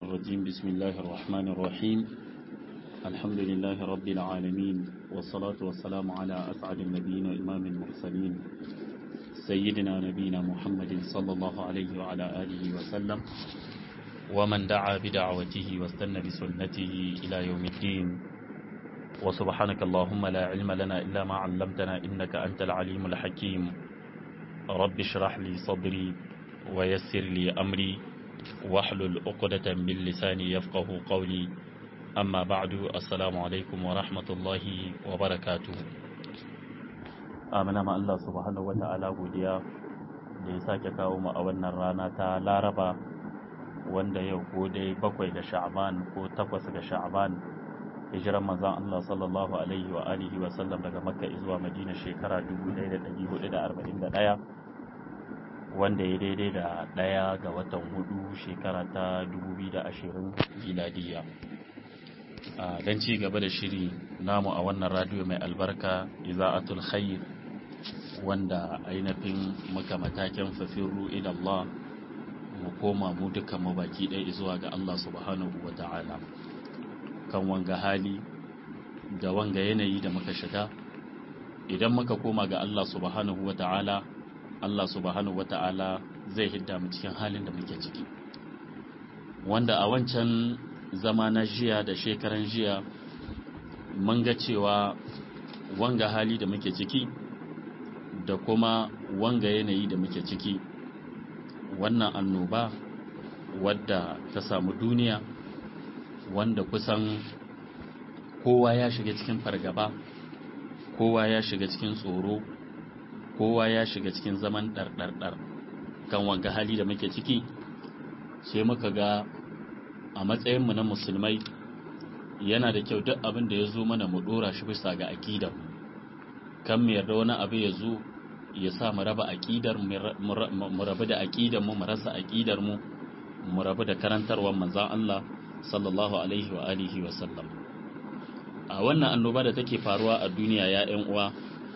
الرجيم بسم الله الرحمن الرحيم الحمد لله رب العالمين والصلاة والسلام على أسعد النبيين وإمام المرسلين سيدنا نبينا محمد صلى الله عليه وعلى آله وسلم ومن دعا بدعوته واستنى بسنته إلى يوم الدين وسبحانك اللهم لا علم لنا إلا ما علمتنا إنك أنت العليم الحكيم رب اشرح لي صدري ويسر لي أمري واحلل عقدة من لساني يفقه قولي أما بعد السلام عليكم ورحمة الله وبركاته amina ma Allah subhanahu wata'ala godiya da ya sake kawo mu a wannan rana ta Laraba wanda yau ko dai bakwai ga Sha'ban ko takwas ga Sha'ban hijiran manzon Allah sallallahu alaihi wa alihi wa sallam daga Makka zuwa Madina shekara 1441 wanda ya daidai da ɗaya ga watan hudu shekara ta 2020 miladiya don ci gaba da shiri namu a wannan radio mai albarka iza'atul khair wanda ainihin muka matakin fafiru Allah mu koma mu duka mu baki ɗaya zuwa ga Allah subhanahu wa ta'ala kan wanga hali da wanga yanayi da muka shiga idan muka koma ga Allah subhanahu wa ta'ala Allah subhanahu wata'ala zai hidda mu cikin halin da muke ciki wanda a wancan zama na jiya da shekaran jiya mun ga cewa wanga hali da muke ciki da kuma wanga yanayi da muke ciki wannan annoba wadda ta samu duniya wanda kusan kowa ya shiga cikin fargaba kowa ya shiga cikin tsoro kowa ya shiga cikin zaman ɗarɗarɗar kan wanga hali da muke ciki sai muka ga a matsayinmu na musulmai yana da kyau duk abin da ya zo mana mu ɗora shi bisa ga aƙidar kan mu yarda wani abu ya zo ya sa mu raba aƙidar mu rabu da aƙidar mu mu rasa aƙidar mu mu rabu da karantarwar manzon Allah sallallahu alaihi wa alihi wa sallam a wannan annoba da take faruwa a duniya ya ƴan uwa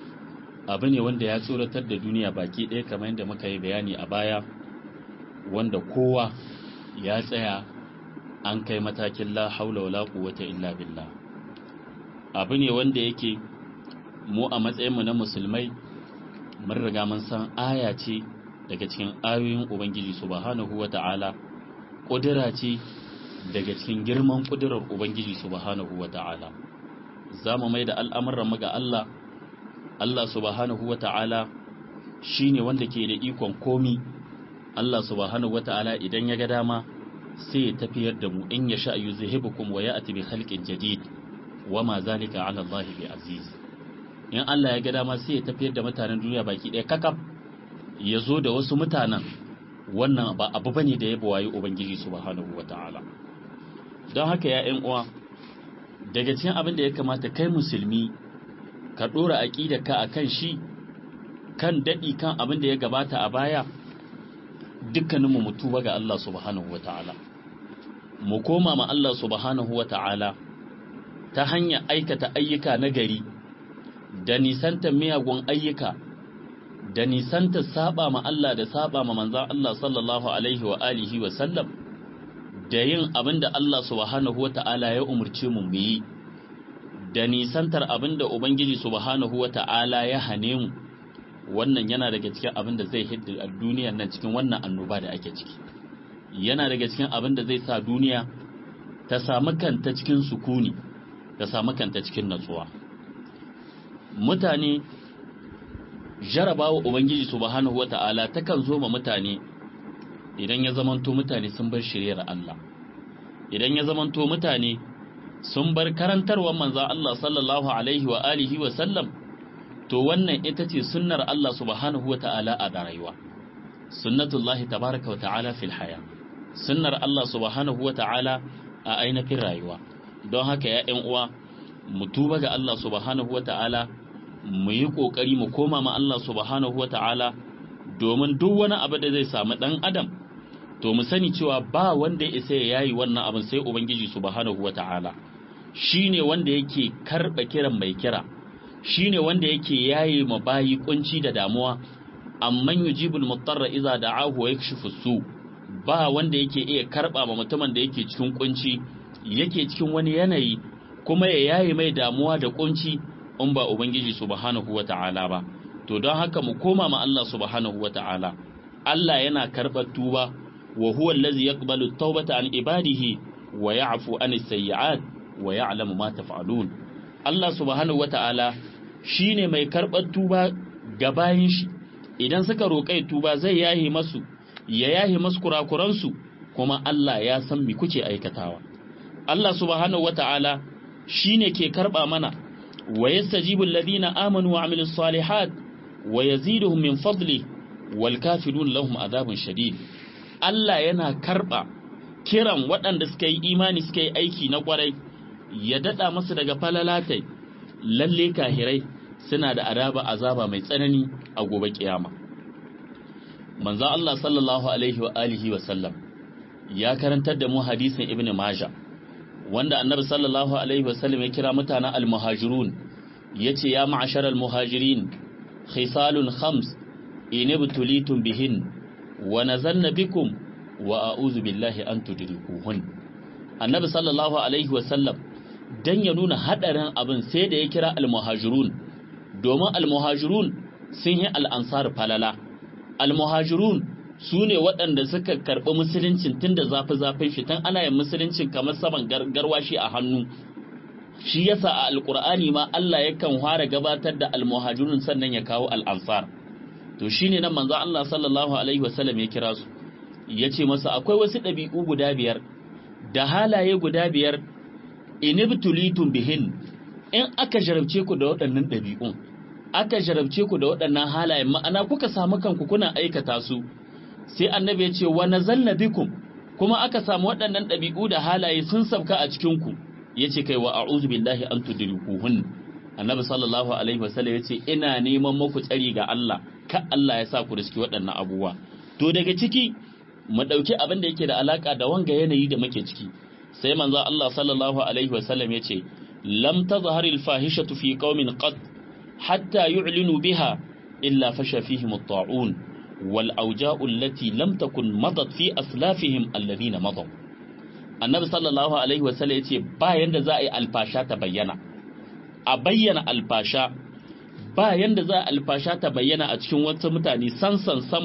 abu ne wanda ya tsoratar da duniya baki ɗaya kamar yadda muka yi bayani a baya wanda kowa ya tsaya an kai matakin la haula wala quwwata illa billah abu ne wanda yake mu a matsayinmu na musulmai mun riga mun san aya ce daga cikin ayoyin ubangiji subhanahu wata'ala kudura ce daga cikin girman kudurar ubangiji subhanahu wata'ala za mu mai da al'amuran mu ga Allah Allah subhanahu wa ta'ala shi ne wanda ke da ikon komi, Allah subhanahu wa ta'ala idan ya ga dama sai ya tafiyar da mu in ya sha yi zuhibukum wa ya ati bi halƙin jadid wa ma zalika ala Allah bi aziz. In Allah ya ga dama sai ya tafiyar da mutanen duniya baki ɗaya kakaf ya zo da wasu mutanen wannan ba abu bane da ya bawayi Ubangiji subhanahu wa ta'ala. Don haka ya ‘yan uwa, daga cikin abin da ya kamata kai musulmi ka ɗora aƙidarka a kan shi kan daɗi kan abin da ya gabata a baya dukkaninmu mu tuba ga Allah subhanahu wa ta'ala mu koma ma Allah subhanahu wa ta'ala ta hanyar aikata ayyuka na gari da nisantar miyagun ayyuka da nisantar saba ma Allah da saba ma manzan Allah sallallahu alaihi wa alihi wa sallam da yin abin da Allah subhanahu wa ta'ala ya umarce mu mu yi da nisantar abin da Ubangiji subhanahu wa ta'ala ya hane mu wannan yana daga cikin abin da zai hidda a duniyar nan cikin wannan annoba da ake ciki yana daga cikin abin da zai sa duniya ta samu kanta cikin sukuni ta samu kanta cikin natsuwa mutane jarabawa Ubangiji subhanahu wa ta'ala takan zo ma mutane idan ya zamanto mutane sun bar shiryar Allah idan ya zamanto mutane sun bar karantarwar manzan Allah sallallahu Alaihi wa alihi wa sallam to wannan ita ce sunnar Allah subhanahu wa ta'ala a rayuwa sunnatullahi tabaraka wa ta'ala fil haya sunnar Allah subhanahu wa ta'ala a ainihin rayuwa don haka ya ‘yan uwa mu tuba ga Allah subhanahu wa ta'ala mu yi ƙoƙari mu koma ma Allah subhanahu wa ta'ala domin duk wani abu da zai samu ɗan adam to mu sani cewa ba wanda ya isa ya yayi wannan abin sai ubangiji subhanahu wa ta'ala shi ne wanda yake karɓa kiran mai kira shi ne wanda yake yaye ma bayi kunci da damuwa amman yujibul mutarra iza da'ahu wa yakshifu su ba wanda yake iya karba ma mutumin da yake cikin kunci yake cikin wani yanayi kuma ya yaye mai damuwa da kunci in ba ubangiji subhanahu wata'ala ba to don haka mu koma ma Allah subhanahu wata'ala Allah yana karɓar tuba wa huwa allazi yaqbalu at-taubata an ibadihi wa ya'fu an as-sayyi'at wa ya'lamu ma taf'alun Allah subhanahu wata'ala shine mai karɓar tuba ga bayin shi idan suka roƙai tuba zai yahi masu ya yahi masu kurakuransu kuma Allah ya san me kuke aikatawa Allah subhanahu wata'ala shine ke karɓa mana wa yastajibu alladhina amanu wa amilus salihat wa yaziduhum min fadli wal kafirun lahum adhabun shadid Allah yana karɓa kiran waɗanda suka yi imani suka yi aiki na ƙwarai ya daɗa masu daga falalatai lalle kahirai suna da araba azaba mai tsanani a gobe kiyama manzo Allah sallallahu alaihi wa alihi wa sallam ya karantar da mu hadisin ibn majah wanda annabi sallallahu alaihi wa sallam ya kira mutanen al-muhajirun yace ya ma'ashar al-muhajirin khisalun khams inibtulitum bihin wa nazalna bikum wa a'udhu billahi an tudrikuhun annabi sallallahu alaihi wa sallam dan ya nuna hadarin abin sai da ya kira al-muhajirun domin al-muhajirun sun yi al-ansar falala al-muhajirun su ne waɗanda suka karɓi musuluncin tun da zafi-zafin shi tun ana yin musuluncin kamar saman garwashi a hannu shi yasa a alkur'ani ma Allah yakan fara gabatar da almuhajirun sannan ya kawo al'ansar to shine nan manzo Allah sallallahu alaihi wasallam ya kira su yace masa akwai wasu ɗabi'u guda biyar da halaye guda biyar inibtulitum bihin in aka jarabce ku da waɗannan ɗabi'un aka jarabce ku da waɗannan halayen ma'ana kuka samu kanku kuna aikata su sai annabi ya ce wa nazalna bikum kuma aka samu waɗannan ɗabi'u da halaye sun sabka a cikin ku yace kai wa a'udhu billahi an tudrikuhun annabi sallallahu alaihi wasallam yace ina neman muku tsari ga Allah ka Allah ya sa ku riski waɗannan abubuwa to daga ciki mu dauki abin da yake da alaka da wanga yanayi da muke ciki sai manzo Allah sallallahu alaihi wasallam yace lam tazhar al fahishatu fi qaumin qad hatta yu'linu biha illa fasha fihim at-ta'un wal awja'u allati lam takun madat fi aslafihim alladhina madaw annabi sallallahu alaihi wasallam yace ba yanda za a yi alfasha ta bayyana a bayyana alfasha ba yanda za a alfasha ta bayyana a cikin wasu mutane san san san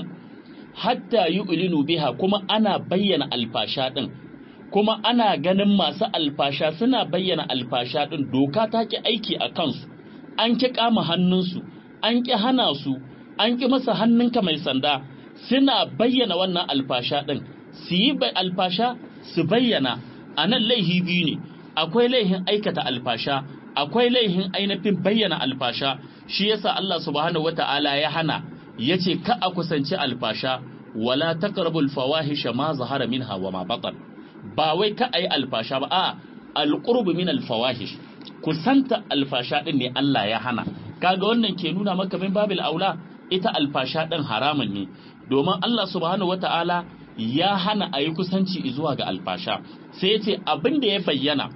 hatta yu'linu biha kuma ana bayyana alfasha din kuma ana ganin masu alfasha suna bayyana alfasha din doka ta ki aiki a kansu an ki kama hannunsu an ki hana su an ki masa hannunka mai sanda suna bayyana wannan alfasha din su yi alfasha su bayyana a nan laihi biyu ne akwai laihin aikata alfasha akwai laihin ainihin bayyana alfasha shi yasa Allah subhanahu wata'ala ya hana yace ka a kusanci alfasha wala taqrabul fawahisha ma zahara minha wa ma batan ba wai ka ayi alfasha ba a alqurbu min alfawahish kusanta alfasha din ne Allah ya hana kaga wannan ke nuna maka min babil aula ita alfasha din haramun ne domin Allah subhanahu wata'ala ya hana a yi kusanci zuwa ga alfasha sai ya ce abin da ya bayyana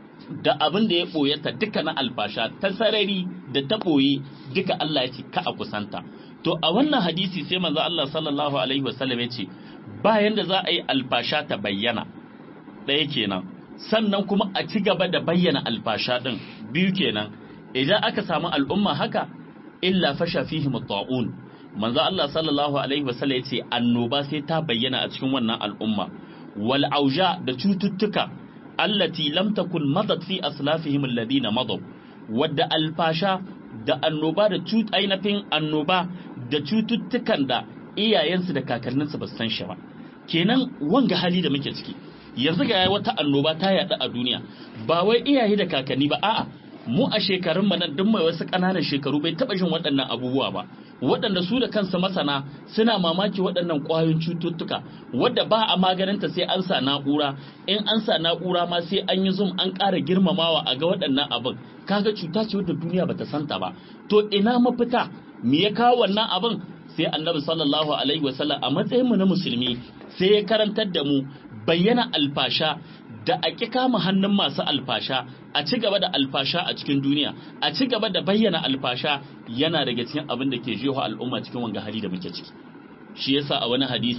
da abin da ya ɓoye ta duka na alfasha ta sarari da ta ɓoye duka Allah ya ce ka a kusanta to a wannan hadisi sai manzo Allah sallallahu alaihi wasallam ya ce bayan da za a yi alfasha ta bayyana ɗaya kenan sannan kuma a ci gaba da bayyana alfasha ɗin biyu kenan idan aka samu al'umma haka illa fasha fihim ta'un manzo Allah sallallahu alaihi wasallam yace annoba sai ta bayyana a cikin wannan al'umma wal auja da cututtuka allati lam takun madat fi aslafihim alladhina madaw wadda alfasha da annoba da cut ainafin annoba da cututtukan da iyayensu da kakanninsu ba su san shi ba kenan wanga hali da muke ciki yanzu ga wata annoba ta yaɗu a duniya ba wai iyaye da kakanni ba a'a mu a shekarun mu nan duk mai wasu ƙananan shekaru bai taɓa jin waɗannan abubuwa ba waɗanda su da kansa masana suna mamaki waɗannan ƙwayoyin cututtuka wadda ba a maganinta sai an sa na'ura in an sa na'ura ma sai an yi zum an ƙara girmamawa a ga waɗannan abin kaga cuta ce wadda duniya bata santa ba to ina mafita me ya kawo wannan abin sai annabi sallallahu alaihi wasallam a matsayin mu na musulmi sai ya karantar da mu bayyana alfasha da a ƙi kama hannun masu alfasha a ci gaba da alfasha a cikin duniya a ci gaba da bayyana alfasha yana daga cikin abin da ke jeho al'umma cikin wanga hali da muke ciki shi yasa a wani hadisin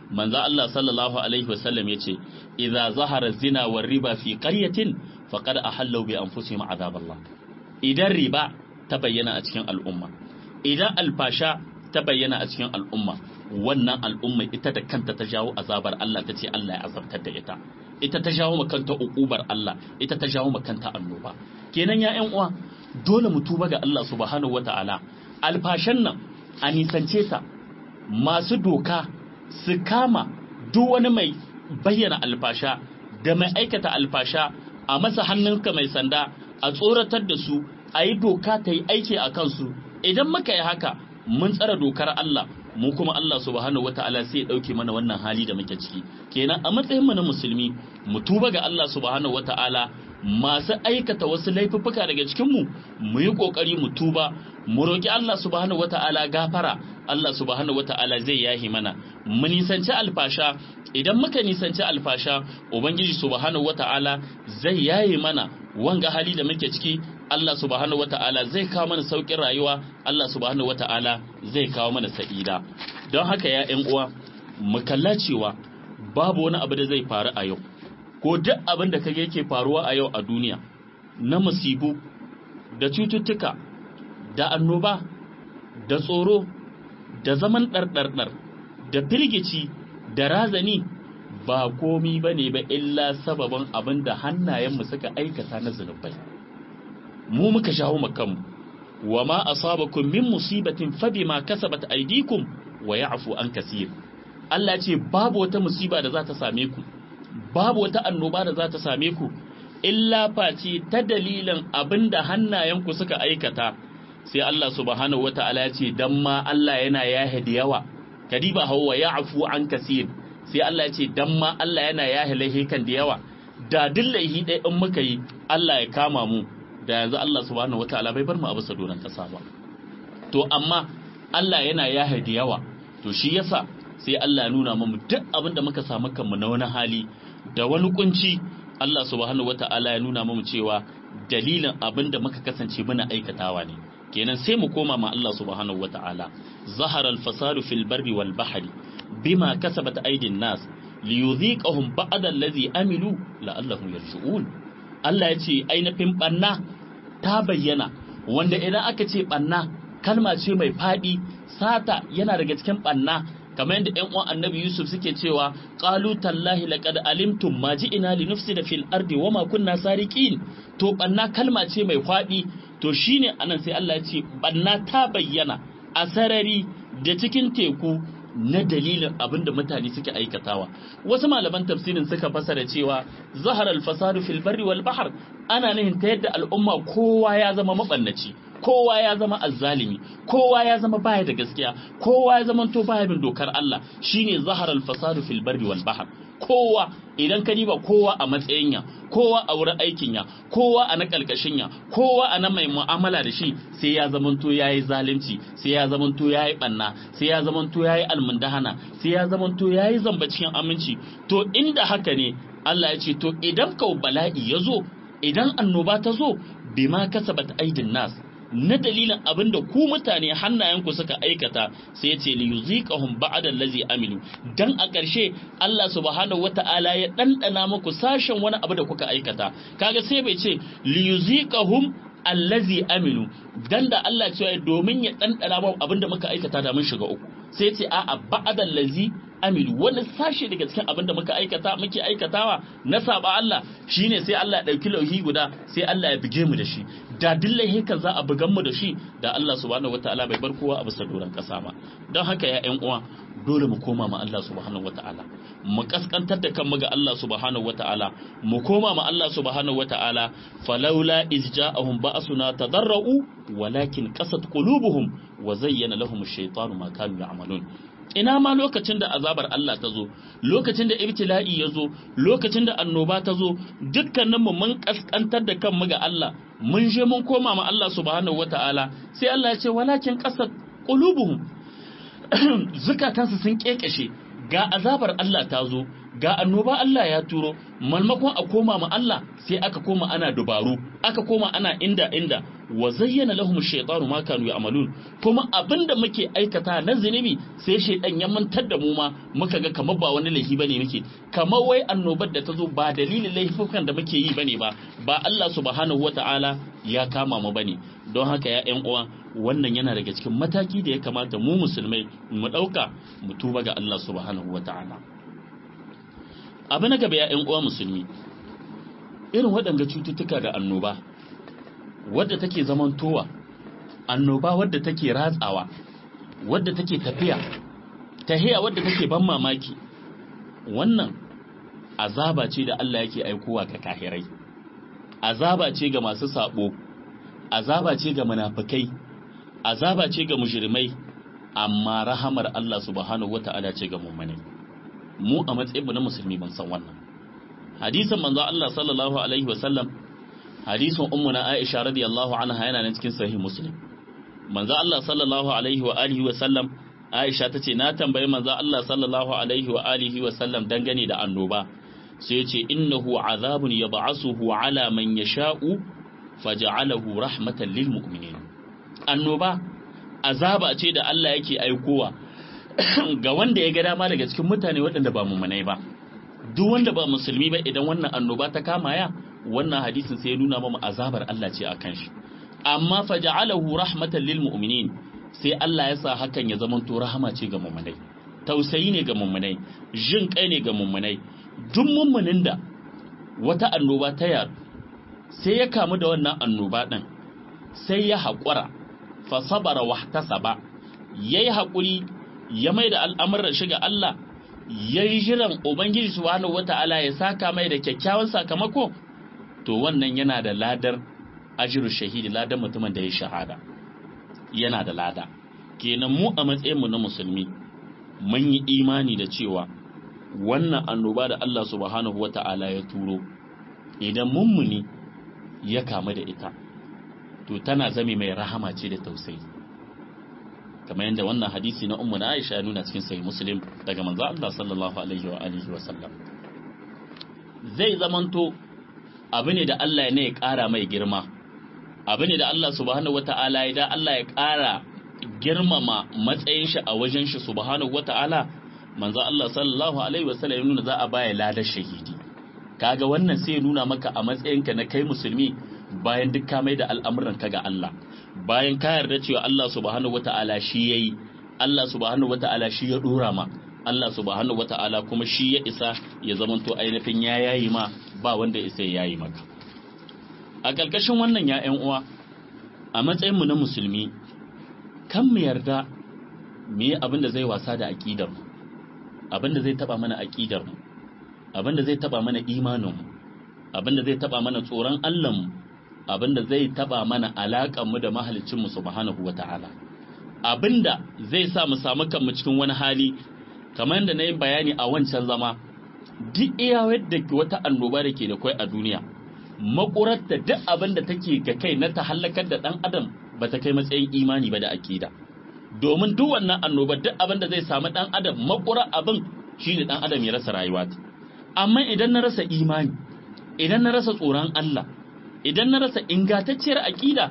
manzo Allah sallallahu alaihi wasallam yace idza zahara zina war riba fi qaryatin faqad ahallu bi anfusihim azaballah idan riba ta bayyana a cikin al'umma idan alfasha ta bayyana a cikin al'umma wannan al'umma ita da kanta ta jawo azabar Allah ta ce Allah ya azabtar da ita ita ta jawo makanta uqubar Allah ita ta jawo makanta annoba kenan ya ƴan uwa dole mu tuba ga Allah subhanahu wataala alfashan nan a nisance ta masu doka su kama duk wani mai bayyana alfasha da mai aikata alfasha a masa hannunka mai sanda a tsoratar da su a yi doka ta yi aiki a kansu idan muka yi haka mun tsara dokar Allah mu kuma Allah subhanahu wataala sai ya dauke mana wannan hali da muke ciki kenan a matsayin mu na musulmi mu tuba ga Allah subhanahu wataala masu aikata wasu laifuffuka daga cikin mu mu yi kokari mu tuba mu roki Allah subhanahu wataala gafara Allah subhanahu wataala zai yahi mana mu nisanci alfasha idan muka nisanci alfasha ubangiji subhanahu wataala zai yaye mana wanga hali da muke ciki Allah subhanahu wata'ala zai kawo mana saukin rayuwa Allah subhanahu wata'ala zai kawo mana sa'ida don haka ya ƴan uwa mu kalla cewa babu wani abu da zai faru a yau ko duk abin da kage yake faruwa a yau a duniya na musibu da cututtuka da annoba da tsoro da zaman ɗarɗarɗar da firgici da razani ba komi ba ne ba illa sababin abin da hannayenmu suka aikata na zunubai mu muka shawo makanmu wa ma asabakum min musibatin fa bima kasabat aydikum wa ya'fu an kaseer Allah ce babu wata musiba da za ta same ku babu wata annoba da za ta same ku illa face ta dalilin abinda hannayenku suka aikata sai Allah subhanahu wata'ala ya ce dan ma Allah yana yahe da yawa kadiba hawa ya'fu an kaseer sai Allah ya ce dan ma Allah yana yahe laihikan da yawa da dillahi ɗaya in muka yi Allah ya kama mu da yanzu Allah subhanahu wataala bai bar mu a bisa doron kasa ba to amma Allah yana yahe da yawa to shi yasa sai Allah ya nuna mu duk abin da muka samu kanmu na wani hali da wani kunci Allah subhanahu wataala ya nuna mu cewa dalilin abin da muka kasance muna aikatawa ne kenan sai mu koma ma Allah subhanahu wataala zahara al-fasadu fil barri wal bahri bima kasabat aydin nas liyudhiqahum ba'da allazi amilu la'allahum yarji'un Allah ya ce ainihin ɓanna ta bayyana wanda idan aka ce ɓanna kalma ce mai faɗi sata yana daga cikin ɓanna kamar yadda ƴan uwan annabi Yusuf suke cewa qalu tallahi laqad alimtum ma ji'ina li nufsida fil ardi wama kunna sariqin to ɓanna kalma ce mai faɗi to shine anan sai Allah ya ce ɓanna ta bayyana a sarari da cikin teku na dalilin abin da mutane suke aikatawa wasu malaman tafsirin suka fasara cewa zahar al-fasadu fil barri wal bahr ana nihin ta yadda al'umma kowa ya zama mabannaci kowa ya zama azzalimi kowa ya zama baya da gaskiya kowa ya zama to baya bin dokar Allah shine zahar al-fasadu fil barri wal bahr kowa idan ka diba kowa a matsayin ya kowa a wurin aikin ya kowa a na kalkashin ya kowa a na mai mu'amala da shi sai ya zamanto yayi zalunci sai ya zamanto yayi banna sai ya zamanto yayi almundahana sai ya zamanto yayi zamba cikin aminci to inda haka ne Allah ya ce to idan kau bala'i ya zo idan annoba ta zo bima kasabat aidin nas na dalilin abin da ku mutane hannayenku suka aikata sai ya ce li yuziqahum ba'da allazi amilu dan a ƙarshe Allah subhanahu wata'ala ya dandana muku sashen wani abu da kuka aikata kaga sai bai ce li yuziqahum allazi amilu dan da Allah cewa domin ya dandana mu abin da muka aikata da mun shiga uku sai ya ce a'a ba'da allazi amilu wani sashe daga cikin abin da muka aikata muke aikatawa na saba Allah shine sai Allah ya dauki lauhi guda sai Allah ya bige mu da shi da dillahi kan za a bugan mu da shi da Allah subhanahu wataala bai bar kowa a bisa doron kasa ba don haka ya ƴan uwa dole mu koma ma Allah subhanahu wataala mu kaskantar da kanmu ga Allah subhanahu wataala mu koma ma Allah subhanahu wataala falaula izja'ahum ba'suna tadarra'u walakin qasat qulubuhum wa zayyana lahum ash-shaytanu ma kanu ya'malun ina ma lokacin da azabar Allah ta zo lokacin da ibtila'i ya zo lokacin da annoba ta zo dukkaninmu mun kaskantar da kanmu ga Allah mun je mun koma ma Allah subhanahu wata'ala sai Allah ya ce walakin qasat qulubuhum zukatansu sun kekeshe ga azabar Allah ta zo ga annoba Allah ya turo malmakon a koma ma Allah sai aka koma ana dubaru aka koma ana inda inda wa zayyana lahum shaytanu ma kanu ya'malun kuma abinda muke aikata na zinubi sai shaydan ya mantar da mu ma muka ga kamar ba wani laifi bane muke kamar wai annobar da ta zo ba dalilin laifukan da muke yi bane ba ba Allah subhanahu wata'ala ya kama mu bane don haka ya ƴan uwa wannan yana daga cikin mataki da ya kamata mu musulmai mu ɗauka mu tuba ga Allah subhanahu wata'ala abu na gaba ya ƴan uwa musulmi irin waɗanga cututtuka da annoba wadda take zamantowa annoba wadda take ratsawa wadda take tafiya tahiya wadda take ban mamaki wannan azaba ce da Allah yake aikowa ga kahirai azaba ce ga masu sabo azaba ce ga munafikai azaba ce ga mujrimai amma rahamar Allah subhanahu wata'ala ce ga mu'minai mu a matsayin na musulmi ban san wannan hadisin manzo Allah sallallahu alaihi wasallam hadisin ummuna Aisha radiyallahu anha yana nan cikin sahih Muslim manzo Allah sallallahu alaihi wa alihi wa sallam Aisha tace na tambayi manzo Allah sallallahu alaihi wa alihi wa sallam dangane da annoba sai yace innahu azabun yab'asuhu ala man yasha'u faj'alahu rahmatan lil mu'minin annoba azaba ce da Allah yake aikowa ga wanda ya ga dama daga cikin mutane waɗanda ba mu'minai ba duk wanda ba musulmi ba idan wannan annoba ta kama ya wannan hadisin sai ya nuna mamu azabar Allah ce akan shi amma faja'alahu rahmatan lil mu'minin sai Allah ya sa hakan ya zama to rahama ce ga mu'minai tausayi ne ga mu'minai jin kai ne ga mu'minai duk mu'minin da wata annoba ta yar sai ya kamu da wannan annoba din sai ya haƙura fa sabara wahtasaba yayi haƙuri ya mai da al'amuran shi ga Allah yayi jiran ubangiji subhanahu wata'ala ya saka mai da kyakkyawan sakamako to wannan yana da ladar ajiru shahidi ladar mutumin da ya shahada yana da lada kenan mu a matsayinmu na musulmi mun yi imani da cewa wannan annoba da Allah subhanahu wata'ala ya turo idan mummuni ya kamu da ita to tana zame mai rahama ce da tausayi kamar yadda wannan hadisi na ummu na Aisha ya nuna cikin sahih Muslim daga manzo Allah sallallahu alaihi wa alihi wa sallam zai zamanto abu ne da Allah ne ya ƙara mai girma abu ne da Allah subhanahu wata'ala ya da Allah ya ƙara girmama matsayin shi a wajen shi subhanahu wata'ala manzo Allah sallallahu alaihi wasallam ya nuna za a baya ladar shahidi kaga wannan sai ya nuna maka a matsayinka na kai musulmi bayan duk ka mai da al'amuran ka ga Allah bayan ka yarda cewa Allah subhanahu wata'ala shi yayi Allah subhanahu wata'ala shi ya dora ma Allah subhanahu wata'ala kuma shi ya isa ya zamanto ainihin ya yayi ma ba wanda isa ya yayi maka a ƙarƙashin wannan ya ƴan uwa a matsayinmu na musulmi kan mu yarda mu yi abin da zai wasa da aƙidar mu abin da zai taba mana aƙidar mu abin da zai taba mana imanin mu abin da zai taba mana tsoron Allah mu abin da zai taba mana alaƙar mu da mahaliccin mu subhanahu wata'ala abin da zai sa mu samu kanmu cikin wani hali kamar da na yi bayani a wancan zama duk iya wadda wata annoba da ke da kwai a duniya makurar da duk abin da take ga kai na ta halakar da dan adam ba ta kai matsayin imani ba da akida domin duk wannan annoba duk abin da zai samu dan adam makurar abin shine dan adam ya rasa rayuwa amma idan na rasa imani idan na rasa tsoron Allah idan na rasa ingantacciyar akida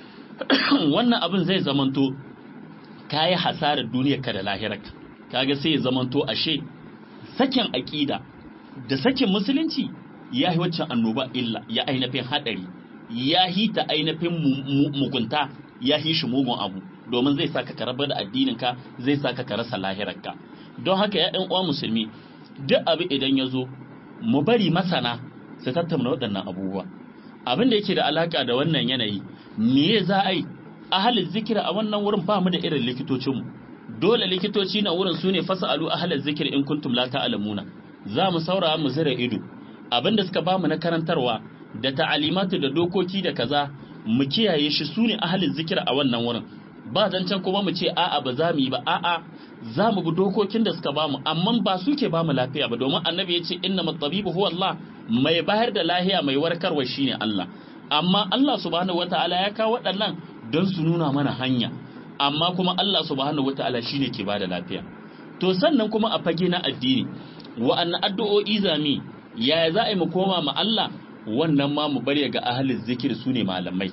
wannan abin zai zamanto kayi hasarar duniyarka da lahirarka kaga sai ya zamanto ashe sakin aƙida da sakin musulunci ya yi waccan annoba illa ya ainihin haɗari ya yi ta ainihin mugunta ya yi shi mugun abu domin zai saka ka rabar da addininka zai saka ka rasa lahirarka don haka ya uwa musulmi duk abu idan ya zo mu bari masana su tattauna waɗannan abubuwa abin da yake da alaka da wannan yanayi me za a yi ahalin zikira a wannan wurin ba mu da irin likitocinmu dole likitoci na wurin su ne fasa'alu ahalar zikir in kuntum la ta'lamuna za mu saurara mu zira ido abinda suka bamu na karantarwa da ta'alimatu da dokoki da kaza mu kiyaye shi su ne ahalin zikir a wannan wurin ba zancen kuma mu ce a'a ba za mu yi ba a'a za mu bi dokokin da suka bamu amma ba su ke bamu lafiya ba domin annabi ya ce inna matabibu huwa Allah mai bayar da lahiya mai warkarwa shine Allah amma Allah subhanahu wataala ya kawo waɗannan don su nuna mana hanya amma kuma Allah subhanahu wataala shine ke bada lafiya to sannan kuma a fage na addini wa'annan addu'o'i zami yaya za a yi mu koma ma Allah wannan ma mu bari ga ahalin zikir su ne malamai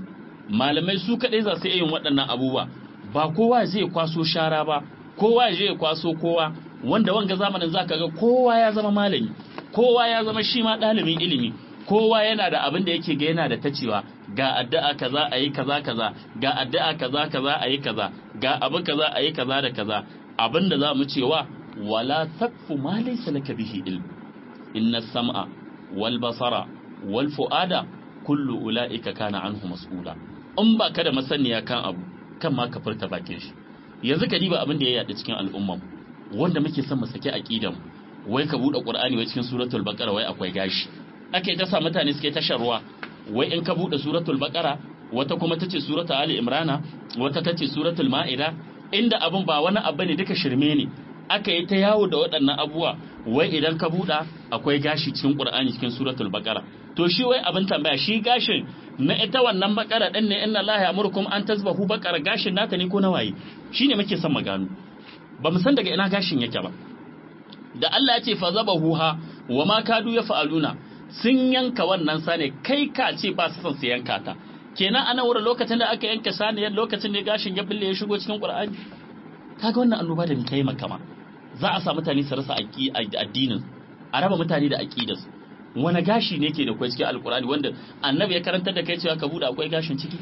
malamai su kadai za su yin waɗannan abubuwa ba kowa zai kwaso shara ba kowa zai kwaso kowa wanda wanga zamanin zaka ga kowa ya zama malami kowa ya zama shi ma ɗalibin ilimi kowa yana da abin da yake ga yana da tacewa ga addu'a kaza a yi kaza kaza ga addu'a kaza kaza a yi kaza ga abu kaza a yi kaza da kaza abin da za mu cewa wala takfu ma laysa laka bihi ilm inna sam'a wal basara wal fu'ada kullu ulaika kana anhu mas'ula in ba ka da masaniya kan abu kan ma ka furta bakin shi yanzu ka diba abin da ya yaɗa cikin al'umman wanda muke son mu saki aqidan wai ka bude qur'ani wai cikin suratul baqara wai akwai gashi ake ta sa mutane suke ta sharwa wai in ka bude suratul baqara wata kuma tace suratul ali imrana wata tace suratul ma'ida inda abin ba wani abu ne duka shirme ne aka yi ta yawo da waɗannan abubuwa wai idan ka buɗa akwai gashi cikin qur'ani cikin suratul baqara to shi wai abin tambaya shi gashin na ita wannan bakara din ne inna allaha ya'murukum an tasbahu bakara gashin nata ne ko na waye shine muke son maganu ba mu san daga ina gashin yake ba da Allah ya ce fa zabahuha wa ma kadu yaf'aluna sun yanka wannan sane kai ka ce ba su son su yanka ta kenan ana wurin lokacin da aka yanka saniyar lokacin ne gashin ya bille ya shigo cikin Qur'ani kaga wannan annoba da muke makama za a sa mutane su rasa addinin a raba mutane da aqidarsu wani gashi ne ke da kwai cikin alkurani wanda annabi ya karantar da kai cewa ka bude akwai gashin ciki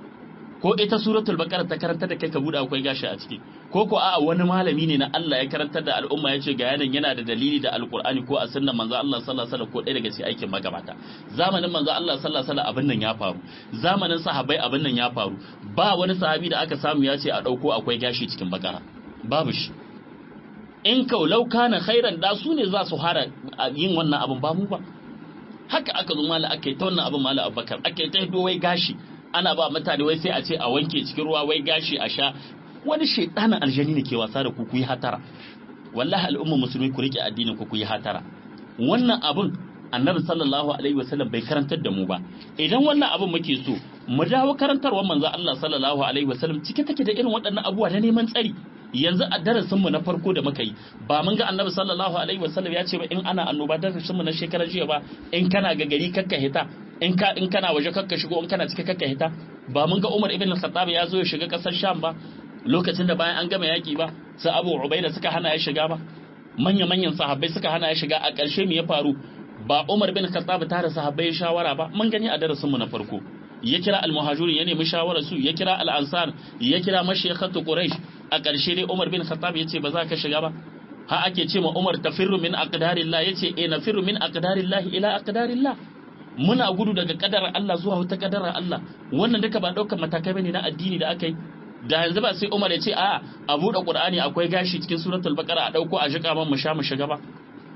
ko ita suratul baqara ta karantar da kai ka bude akwai gashi a ciki ko ko a'a wani malami ne na Allah ya karantar da al'umma ya ce ga yanan yana da dalili da alkurani ko a sunnan manzo Allah sallallahu alaihi wasallam ko ɗaya daga cikin aikin magabata zamanin manzo Allah sallallahu alaihi wasallam abin nan ya faru zamanin sahabbai abin nan ya faru ba wani sahabi da aka samu ya ce a dauko akwai gashi cikin bakara babu shi in kaulau kana khairan da su ne za su hara yin wannan abin ba mu ba haka aka zo mala aka yi ta wannan abin mala abubakar aka yi ta hido wai gashi ana ba mutane wai sai a ce a wanke cikin ruwa wai gashi a sha wani shaidanin aljani ne ke wasa da ku ku yi hatara wallahi al'umma musulmi ku rike addinin ku ku yi hatara wannan abin annabi sallallahu alaihi wasallam bai karantar da mu ba idan wannan abin muke so mu dawo karantarwar manzo Allah sallallahu alaihi wasallam cike take da irin waɗannan abubuwa na neman tsari yanzu a darasin mu na farko da muka yi ba mun ga annabi sallallahu alaihi wasallam ya ce ba in ana annoba darasin mu na shekarar jiya ba in kana ga gari kakka hita in ka in kana waje kakka shigo in kana cike kakka hita ba mun ga Umar ibn al-Khattab ya zo ya shiga kasar Sham ba lokacin da bayan an gama yaki ba sai Abu Ubaida suka hana ya shiga ba manya manyan sahabbai suka hana ya shiga a ƙarshe me ya faru ba Umar bin Khattab tare sahabbai shawara ba mun gani a darasin mu na farko ya kira al-muhajirin ya nemi shawarar su ya kira al-ansar ya kira mashayikhatu quraish a ƙarshe dai Umar bin Khattab ya ce ba za ka shiga ba ha ake ce ma Umar tafirru min aqdarillah yace eh nafirru min aqdarillah ila aqdarillah muna gudu daga kadarar Allah zuwa wata kadarar Allah wannan duka ba daukar matakai bane na addini da aka yi da yanzu ba sai Umar ya ce a a buɗe Qur'ani akwai gashi cikin suratul Baqara a dauko a jika man mu sha mu shiga ba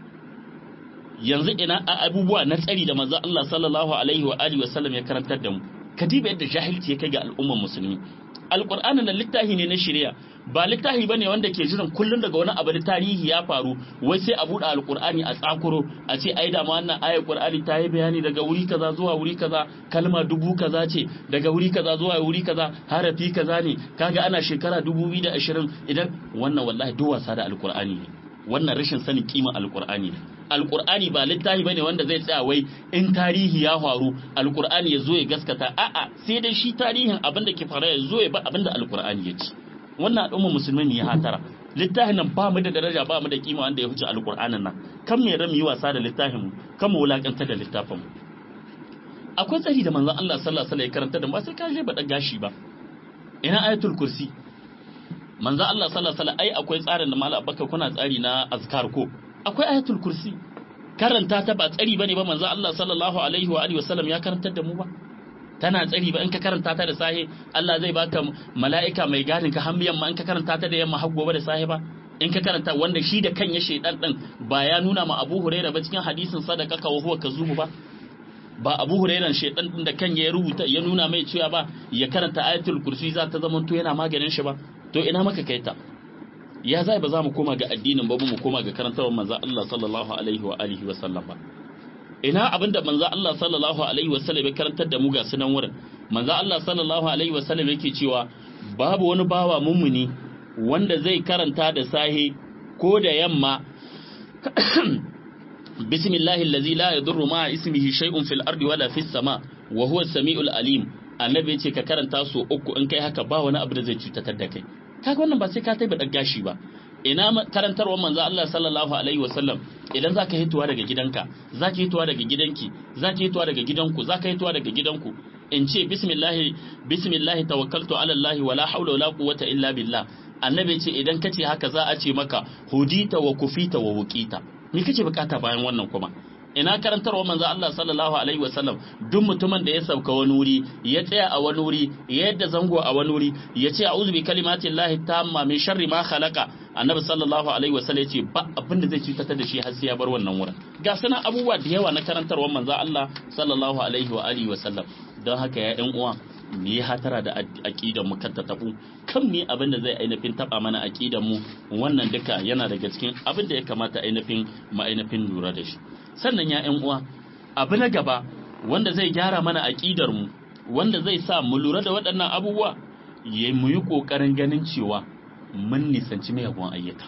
yanzu ina abubuwa na tsari da manzo Allah sallallahu alaihi wa alihi wasallam ya karantar da mu kadiba yadda jahilci ya kai ga al'umman musulmi alqur'ani na littafi ne na shari'a ba littafi bane wanda ke jiran kullun daga wani abu da tarihi ya faru wai sai a buɗe alqur'ani a tsakuro a ce ai da ma wannan ayar qur'ani ta yi bayani daga wuri kaza zuwa wuri kaza kalma dubu kaza ce daga wuri kaza zuwa wuri kaza harafi kaza ne kaga ana shekara 2020 idan wannan wallahi duk wasa da alqur'ani ne wannan rashin sanin kima alqur'ani ne alqur'ani ba littafi bane wanda zai tsaya wai in tarihi ya faru alqur'ani ya zo ya gaskata a'a sai dai shi tarihin abin da ke fara ya zo ya ba abin da alqur'ani ya ci wannan al'umma musulmi ne ya hatara littafin nan ba mu da daraja ba mu da kima wanda ya huce alqur'anin nan kan me ram yi wasa da littafin mu kan mu wulakantar da littafin mu akwai tsari da manzon Allah sallallahu alaihi wasallam ya karanta da ba sai ka je ba gashi ba ina ayatul kursi manzo Allah sallallahu alaihi wasallam ai akwai tsarin da mallam Abubakar kuna tsari na azkar ko akwai ayatul kursi karanta ta ba tsari bane ba manzo Allah sallallahu alaihi wa alihi wasallam ya karantar da mu ba tana tsari ba in ka karanta ta da sahe Allah zai baka mala'ika mai gadin ka har yamma in ka karanta ta da yamma har gobe da sahe ba in ka karanta wanda shi da kan ya shedan din ba ya nuna ma Abu Hurairah ba cikin hadisin sadaka ka huwa kazubu ba ba Abu Hurairah shedan din da kan ya rubuta ya nuna mai cewa ba ya karanta ayatul kursi za ta zama to yana maganin shi ba to ina maka kai ta ya zai ba za mu koma ga addinin ba mu koma ga karantawar manzo Allah sallallahu alaihi wa alihi wa sallam ba ina abinda manzo Allah sallallahu alaihi wa sallam ya karantar da mu ga sunan wurin manzo Allah sallallahu alaihi wa sallam yake cewa babu wani bawa mummuni wanda zai karanta da sahi ko da yamma bismillahi allazi la yadurru ma ismihi shay'un fil ardi wala fis sama wa huwa as-sami'ul alim annabi ya ce ka karanta su uku in kai haka ba wani abu da zai cutar da kai kaga wannan ba sai ka taiba dan gashi ba ina karantarwar manzo Allah sallallahu alaihi wasallam idan zaka hituwa daga gidanka zaka hituwa daga gidanki zaka hituwa daga gidanku zaka hituwa daga gidanku in ce bismillah bismillah tawakkaltu ala Allah wala hawla wala quwwata illa billah annabi ce idan kace haka za a ce maka hudita wa kufita wa wuqita me kake bukata bayan wannan kuma ina karantarwa manzo Allah sallallahu alaihi wasallam duk mutumin da ya sauka wani wuri ya tsaya a wani wuri ya yadda zango a wani wuri ya ce a'udhu bi kalimatillahi tamma min sharri ma khalaqa annabi sallallahu alaihi wasallam ya ce ba abin da zai cutar da shi har sai ya bar wannan wurin ga sanan abubuwa da yawa na karantarwa manzo Allah sallallahu alaihi wa alihi wasallam don haka ya ɗan uwa mu yi hatara da aƙidan mu kan ta tabu kan mu abin da zai ainihin taba mana aƙidan mu wannan duka yana daga cikin abin da ya kamata ainihin mu ainihin lura da shi sannan ya ƴan uwa abu na gaba wanda zai gyara mana aƙidar mu wanda zai sa mu lura da waɗannan abubuwa ya mu yi ƙoƙarin ganin cewa mun nisanci miyagun ayyuka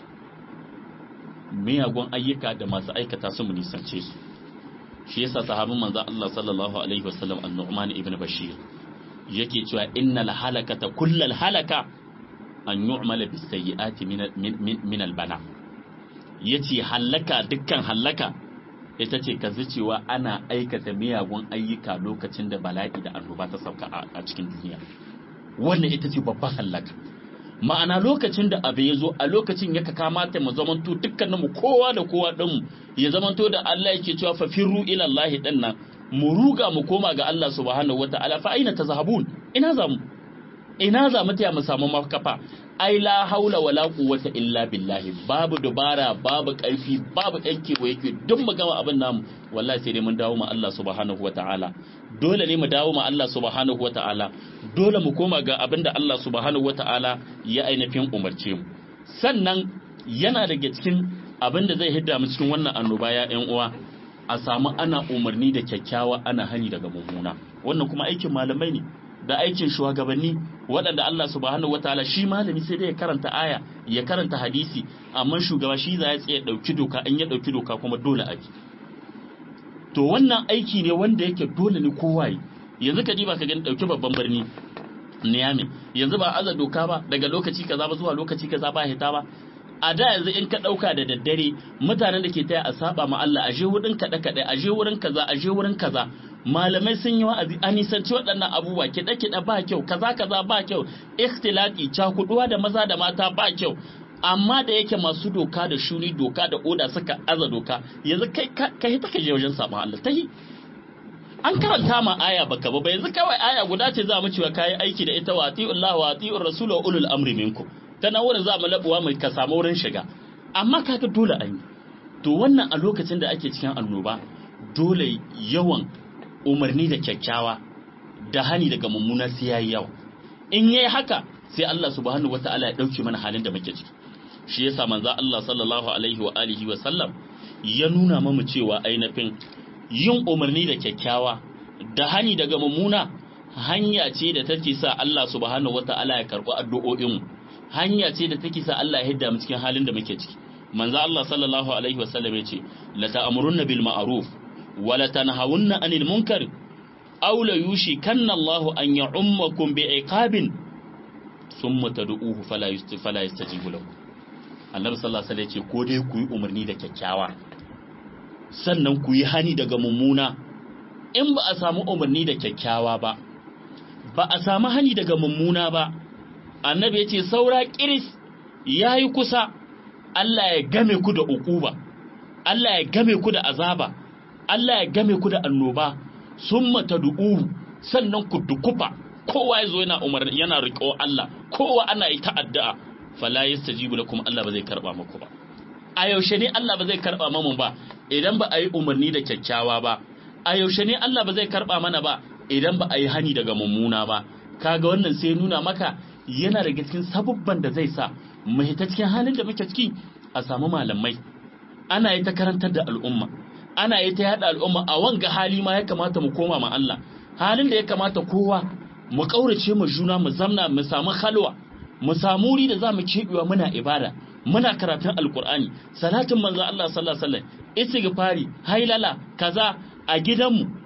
miyagun ayyuka da masu aikata su mu nisance su shi yasa sahabin manzo Allah sallallahu alaihi wasallam an-Nu'man ibn Bashir yake cewa innal halakata kullal halaka an yu'mala bis sayyiati min min al-bala yace halaka dukkan halaka ita ce ka cewa ana aikata miyagun ayyuka lokacin da bala'i da annoba ta sauka a cikin duniya wannan ita ce babban halaka ma'ana lokacin da abu ya zo a lokacin ya kamata mu zamanto dukkanin mu kowa da kowa din mu ya zamanto da Allah yake cewa fa firru ila Allah din nan mu ruga mu koma ga Allah subhanahu wataala fa aina tazhabun ina za mu ina za mu taya mu samu makafa ai la haula wala quwwata illa billahi babu dubara babu karfi babu yanke wa yake duk mu gama abin namu wallahi sai dai mun dawo ma Allah subhanahu wataala dole ne mu dawo ma Allah subhanahu wataala dole mu koma ga abin da Allah subhanahu wataala ya ainihin umarce mu sannan yana daga cikin abin da zai hidda mu cikin wannan annoba ya ƴan uwa a samu ana umarni da kyakkyawa ana hani daga mummuna wannan kuma aikin malamai ne da aikin shugabanni waɗanda Allah subhanahu wataala shi malami sai dai ya karanta aya ya karanta hadisi amma shugaba shi za ya tsaye ɗauki doka in ya ɗauki doka kuma dole a bi to wannan aiki ne wanda yake dole ne kowa yi yanzu ka diba ka gani ɗauki babban birni Niamey yanzu ba aza doka ba daga lokaci kaza ba zuwa lokaci kaza ba hita ba a da yanzu in ka ɗauka da daddare mutanen da ke taya a saba ma Allah a je wurin kaɗe kaɗe a je wurin kaza a je wurin kaza malamai sun yi wa'azi a nisanci waɗannan abubuwa kiɗe kiɗe ba kyau kaza kaza ba kyau ikhtilati cakuduwa da maza da mata ba kyau amma da yake masu doka da shuni doka da oda suka aza doka yanzu kai ka hita ka je wajen sabon Allah ta yi an karanta ma aya baka ba yanzu kawai aya guda ce za mu cewa kayi aiki da ita wa ati'ullah wa ati'ur rasul wa ulul amri minkum ta nan wurin za mu labuwa mai ka samu wurin shiga amma kaga dole an yi to wannan a lokacin da ake cikin annoba dole yawan umarni da kyakkyawa da hani daga mummuna sai yayi yawa in yayi haka sai Allah subhanahu wataala ya dauke mana halin da muke ciki shi yasa manzo Allah sallallahu alaihi wa alihi wa sallam ya nuna mamu cewa ainihin yin umarni da kyakkyawa da hani daga mummuna hanya ce da take sa Allah subhanahu wataala ya karbi addu'o'in mu hanya ce da take sa Allah ya hidda mu cikin halin da muke ciki manzo Allah sallallahu alaihi wa sallam yace la ta'murunna bil ma'ruf wa la tanhawunna 'anil munkar aw la yushikanna Allahu an ya'ummakum bi'iqabin thumma tad'uhu fala fala yastajibu lahu Annabi sallallahu alaihi wasallam yace ko dai ku yi umarni da kyakkyawa sannan ku yi hani daga mummuna in ba a samu umarni da kyakkyawa ba ba a samu hani daga mummuna ba annabi ya ce saura kiris ya yi kusa Allah ya game ku da ukuba Allah ya game ku da azaba Allah ya game ku da annoba sun mata du'u sannan ku dukufa kowa ya zo yana umar yana riƙo Allah kowa ana yi ta'addu'a fala yastajibu lakum Allah ba zai karba muku ba a yaushe ne Allah ba zai karba mamu ba idan ba a yi umarni da kyakkyawa ba a yaushe ne Allah ba zai karba mana ba idan ba a yi hani daga mummuna ba kaga wannan sai nuna maka yana daga cikin sabubban da zai sa mu hita cikin halin da muke ciki a samu malamai ana yi ta karantar da al'umma ana yi ta yada al'umma a wanga hali ma ya kamata mu koma ma Allah halin da ya kamata kowa mu kaurace mu juna mu zamna mu samu halwa mu samu wuri da za mu kebewa muna ibada muna karatun alkur'ani salatin manzo Allah sallallahu alaihi wasallam istighfari hailala kaza a gidanmu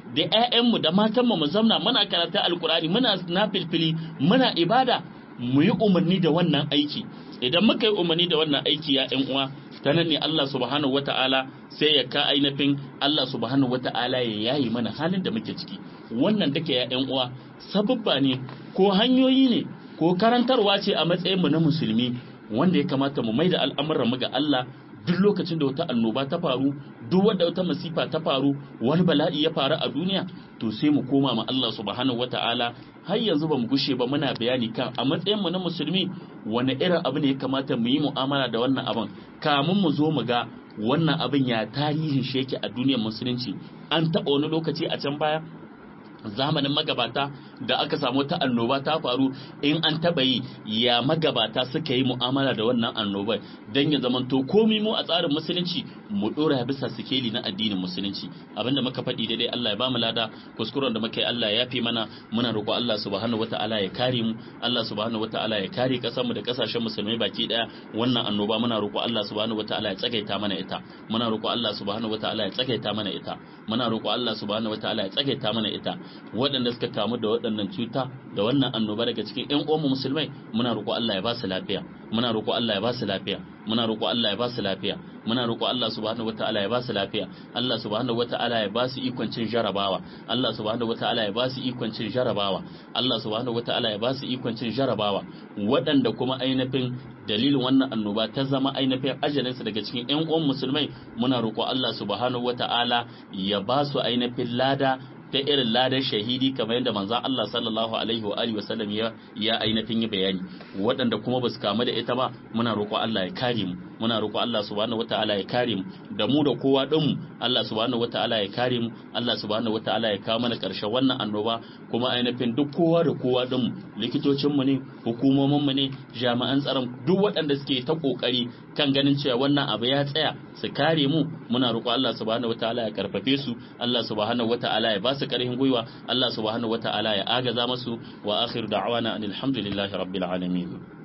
da ƴaƴanmu da matanmu mu zamna muna karanta alkur'ani muna nafilfili muna ibada mu yi umarni da wannan aiki idan muka yi umarni da wannan aiki ya ƴan uwa ta nan ne Allah subhanahu wata'ala sai ya ka ainihin Allah subhanahu wata'ala ya yayi mana halin da muke ciki wannan take ya ƴan uwa sababba ne ko hanyoyi ne ko karantarwa ce a matsayin mu na musulmi wanda ya kamata mu maida al'amuran mu ga Allah duk lokacin da wata annoba ta faru duk wanda wata masifa ta faru wani bala'i ya faru a duniya to sai mu koma ma Allah subhanahu wata'ala har yanzu ba mu gushe ba muna bayani kan a matsayin mu na musulmi wani irin abu ne ya kamata mu yi mu'amala da wannan abin kamun mu zo mu ga wannan abin ya tarihin shi yake a duniyar musulunci an taɓa wani lokaci a can baya zamanin magabata da aka samu ta annoba ta faru in an taba yi ya magabata suka yi mu'amala da wannan annobar don ya zamanto komi mu a tsarin musulunci mu dora bisa sikeli na addinin musulunci abinda muka faɗi daidai Allah ya ba mu lada kuskuren da muka yi Allah ya fi mana muna roƙo Allah subhanahu wataala ya kare mu Allah subhanahu wataala ya kare kasar mu da kasashen musulmai baki daya wannan annoba muna roƙo Allah subhanahu wataala ya tsagaita mana ita muna roƙo Allah subhanahu wataala ya tsagaita mana ita muna roƙo Allah subhanahu wataala ya tsagaita mana ita waɗanda suka kamu da waɗannan cuta da wannan annoba daga cikin ƴan uwanmu musulmai muna roƙo Allah ya ba su lafiya muna roƙo Allah ya ba su lafiya muna roƙo Allah ya ba su lafiya muna roƙo Allah subhanahu wataala ya ba su lafiya Allah subhanahu wataala ya ba su ikon cin jarabawa Allah subhanahu wataala ya ba su ikon cin jarabawa Allah subhanahu wataala ya ba su ikon cin jarabawa waɗanda kuma ainihin dalilin wannan annoba ta zama ainihin ajalinsu daga cikin ƴan uwan musulmai muna roƙo Allah subhanahu wataala ya ba su ainihin lada ta irin ladan shahidi kamar yadda manzon Allah sallallahu alaihi wa alihi wasallam ya ya ainihin yi bayani waɗanda kuma ba su kamu da ita ba muna roƙo Allah ya kare mu muna roƙo Allah subhanahu wataala ya kare mu da mu da kowa din mu Allah subhanahu wataala ya kare mu Allah subhanahu wataala ya kawo mana ƙarshen wannan annoba kuma ainihin duk kowa da kowa din mu likitocin mu ne hukumomin mu ne jami'an tsaron duk waɗanda suke ta kokari kan ganin cewa wannan abu ya tsaya su kare mu muna roƙo Allah subhanahu wataala ya karfafe su Allah subhanahu wataala ya ba su ƙarfin gwiwa Allah subhanahu wataala ya agaza masu wa akhiru da'wana alhamdulillahi rabbil alamin